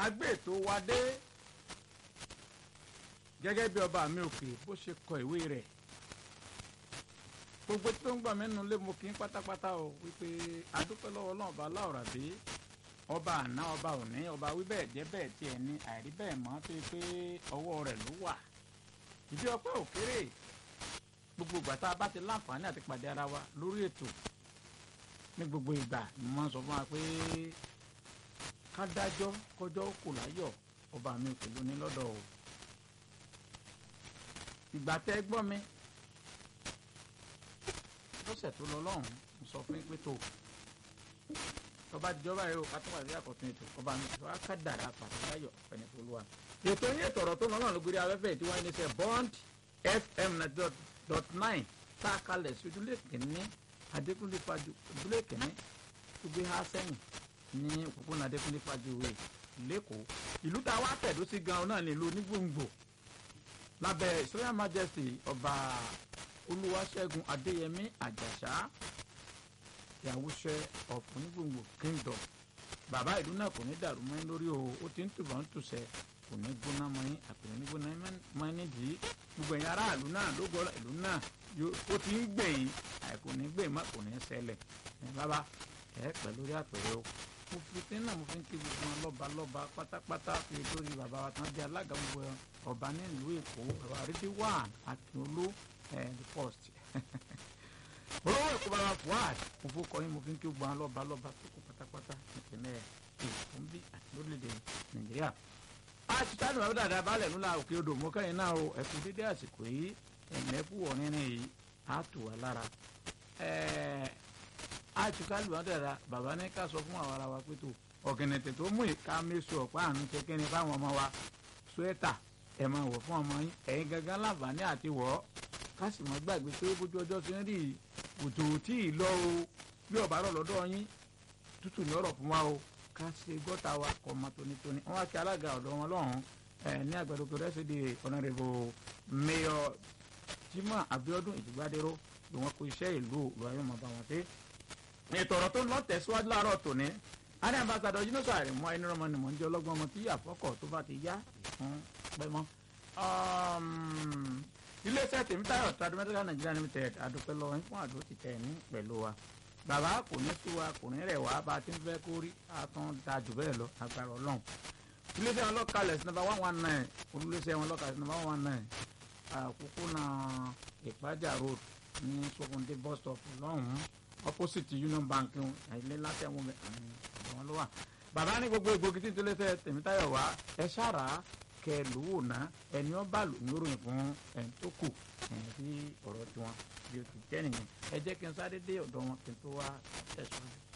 agbé ètò wa dé gẹ́gẹ́ bí ọba mi òkè bó ṣe kọ ìwé rẹ̀ gbogbo tó ń gbà mẹ́nu lé mo kí n pátápátá o wípé adúpẹ́ lọ́wọ́ ọlọ́run ọba láòrà dé ọba àná ọba òní ọba wí bẹ́ẹ̀ jẹ́ bẹ́ẹ̀ tiẹ̀ ní àìrí bẹ́ẹ̀ mọ́ tó yẹ pé ọwọ́ rẹ̀ ló wà ìdí ọpẹ́ òkèrè gbogbo ìgbà tá a bá ti láǹfààní àti pàdé ara wa lórí ètò ní gbogbo ìgbà ni mo máa ń sọ fún wa pé ká dájọ́ kọjọ́ kò láyọ̀ ọba mi kò lóní lọ́dọ̀ o ìgbà tẹ́ gbọ́ mi lọ́sẹ̀ tó lọ lọ́hùn mo sọ fún yín pé tó tọba ìjọba yìí o ká tó wà sí àkọ́tún ètò ọba mi tó wá ká dàrá pàtàkì ọ̀fẹ́ni tó lù wá. ètò yín ètò ọ̀rọ̀ tó lọ́nà ló gbé afẹ́fẹ́ tí wọ́n ń ṣe bond fm dot nine tá a kalẹ̀ sí ojúlé kìíní adékúnlé fàájú ojúlé kìíní tó gbé há sẹ́yìn ní òpópónà adékúnlé fàájú wẹ̀ lẹ́kọ̀ọ́ ìlú tá a wá tẹ̀dó sí gan-an náà nílùú onígbòǹgbò lábẹ́ israel majesty ọba olúwaṣẹ́gun adéyẹmí àjàṣà ìyàwóṣẹ́ of onígbòǹgbò kingdom bàbá ìlú náà kò ní dàrú mọ́ lórí o ó ti ń tùbọ̀ ń tùsẹ̀ kò ní gbóná mọ́ yín àpèrè ní gbóná mọ́ yín nídìí gbogbo ẹ̀yin aráàlú náà ló gbọ́ ìlú náà ó ti ń gbè yín àìkò ní gbè má kò ní ṣẹlẹ̀ ẹ̀ bàbá ẹ̀ pẹ̀ lórí àpèrè o mo fi tí náà mo fi ń kí gbogbo wọn lọ́ba lọ́ba pátápátá fi lórí bàbá wa tán jẹ́ alága gbogbo ọba nílùú èkó bàbá àrídí wà akínolú ẹ̀ the first olówó èkó bàbá fuad mo fún kọyìn mo fi ń kí gbogbo wọn lọ́ba lọ́ba tó kó pátápátá ìpínlẹ̀ èkó ń bí àti lórílẹ̀‐èdè nàìjíríà àtúntàní bàbá dàda balẹ̀ ńlá òkè odò mọ́ kẹ́yìn náà o ẹ̀kú dédé àsìkò yìí ẹ̀mẹ́kú ọ̀rìnrìn yìí á tù wá lára àtúntàní bàbá dàda bàbá ní ká sọ fún àwọn ará wa pé tó ọ̀gẹ̀nẹ̀tẹ̀ tó mú ìka mẹ́sọ̀ ọ̀pá àánú kékeré fáwọn ọmọ wa suẹ́tà ẹ̀ máa wọ̀ fún ọmọ yín ẹ̀yin gangan láǹfààní àti wọ̀ ọ́ ká sì mọ́ gbàgbé pé bójú ọjọ́ ti ń rí òtò tí ì lọ o bí ọ̀bá rọ̀ lọ́dọ̀ yín tútù ní ọ̀rọ̀ fún wa o ká ṣe gọ́tà wa kọ́ ọmọ tónítóní wọ́n wá kí alága ọ̀dọ́ wọn lọ́hùn ẹ̀ ní àgbàdo tó rẹ́sì di ọ̀nàrẹ́bù mayor Jimoh Abiodun Ìjìgbádéró bí wọ́n kó iṣẹ́ ìlú òlù ayọ́mọ̀ bá wọn dé. ètò ọ̀rọ̀ tó ń lọ tẹ̀síwájú láàárọ̀ tòní adé ambassadọ yunifásitì àrèmọ ẹni rọmọ ni mò ń jẹ ọlọ́gbọ́n ọmọ tí àfọkọ tó bá ti yá fún pẹmọ. iléeṣẹ́ tèmítayọ̀ tradimẹ́tẹ́lá nàìjíríà limited adúpẹ́ lọ́wọ́ yín fún àdó ti tẹ̀ ní pẹ̀lú wa bàbá kò ní sí wa kò ní rẹ̀ wá bá a ti ń fẹ́ kó rí àtún da jù bẹ́ẹ̀ lọ agbára ọlọ́run iléeṣẹ́ wọn lọ́kàlẹ̀ sí nàbà one one nine olùléeṣẹ́ wọn lọ́kàlẹ̀ sí nàbà one one nine àkókònà ìpájà road ní sọkùndé bus stop lọ́hùn-ún opposite union bank ilé látẹ̀wọ̀n àwọn ló wà bàbá ní gbogbo egbògi tí tó lẹ́sẹ̀ tèmítayọ̀ wá ẹ ṣàrà kẹ lówó ná ẹni ọba lò ní oròyìn fún ẹni tó kù ẹni tí ọ̀rọ̀ tiwọn bí o ti jẹ́ nìyẹn ẹ jẹ́ kí n sáré dé ọ̀dọ̀ wọn kí n tó wá tẹ̀síwájú.